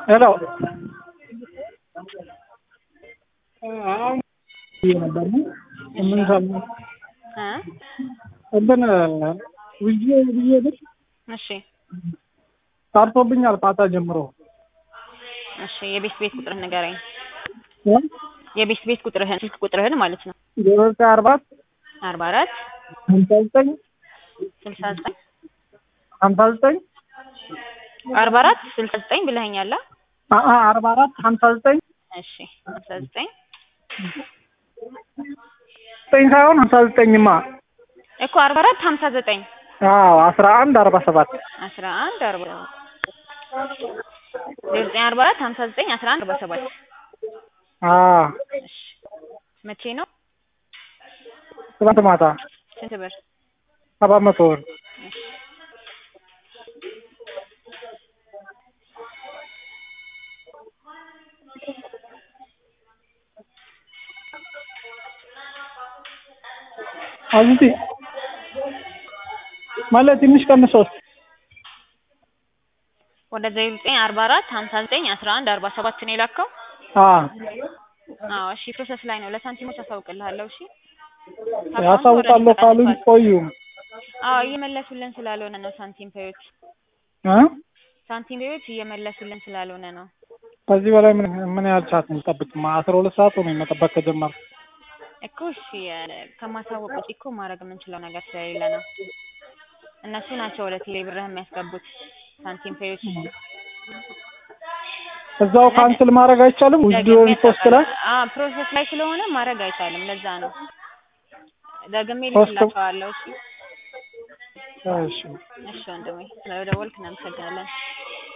ሄሎ አሁን ነበር የምንሰማው እ እንትን ውዬ ብዬ ብል እሺ ጠርቶብኛል ፓታ ጀምሮ እሺ የቤት ቤት ቁጥርህን ንገረኝ። የቤት ቤት ቁጥርህን ስልክ ቁጥርህን ማለት ነው። ዜሮ ዘጠኝ አርባ አርባ አራት ሀምሳ ዘጠኝ ስልሳ ዘጠኝ ሀምሳ ዘጠኝ አርባ አራት ስልሳ ዘጠኝ ብለኸኛል። አ? አ- አ- አርባ አራት ሀምሳ ዘጠኝ እሺ ሀምሳ ዘጠኝ ዘጠኝ ሳይሆን ሀምሳ ዘጠኝማ እኮ አርባ አራት ሀምሳ ዘጠኝ አዎ አስራ አንድ አርባ ሰባት አስራ አንድ አርባ ዜሮ ዘጠኝ አርባ አራት ሀምሳ ዘጠኝ አስራ አንድ አርባ ሰባት አዎ እሺ መቼ ነው? ትናንት ማታ ስንት ብር? ሰባት መቶ ብር እሺ አዝቲ ማለት ትንሽ ቀንሶስ ወደ ዜሮ ዘጠኝ አርባ አራት ሀምሳ ዘጠኝ አስራ አንድ አርባ ሰባት ነው የላከው? አዎ አዎ እሺ ፕሮሰስ ላይ ነው። ለሳንቲሞች አሳውቅልሃለሁ። እሺ ያሳውቃለሁ ካሉኝ ቆዩ አዎ እየመለሱልን ስላልሆነ ነው። ሳንቲም ፔዮች እ ሳንቲም ፔዮች እየመለሱልን ስላልሆነ ነው። ከዚህ በላይ ምን ምን ያህል ሰዓት እንጠብቅ? አስራ ሁለት ሰዓት ሆኖ መጠበቅ ከጀመርኩ እኮ እሺ ከማሳወቅ ውጪ እኮ ማድረግ የምንችለው ነገር ስለሌለ ነው። እነሱ ናቸው ወደ ቴሌ ብርህ የሚያስገቡት ሳንቲም ፔዮች። እዛው ካንስል ማድረግ አይቻልም? ዊዝድሮ ሪፖስት ላይ አዎ ፕሮሰስ ላይ ስለሆነ ማድረግ አይቻልም። ለዛ ነው ደግሜ ፖስት- ልክላቸዋለሁ። እሺ እሺ እሺ ወንድሜ ስለደወልክ እናመሰግናለን።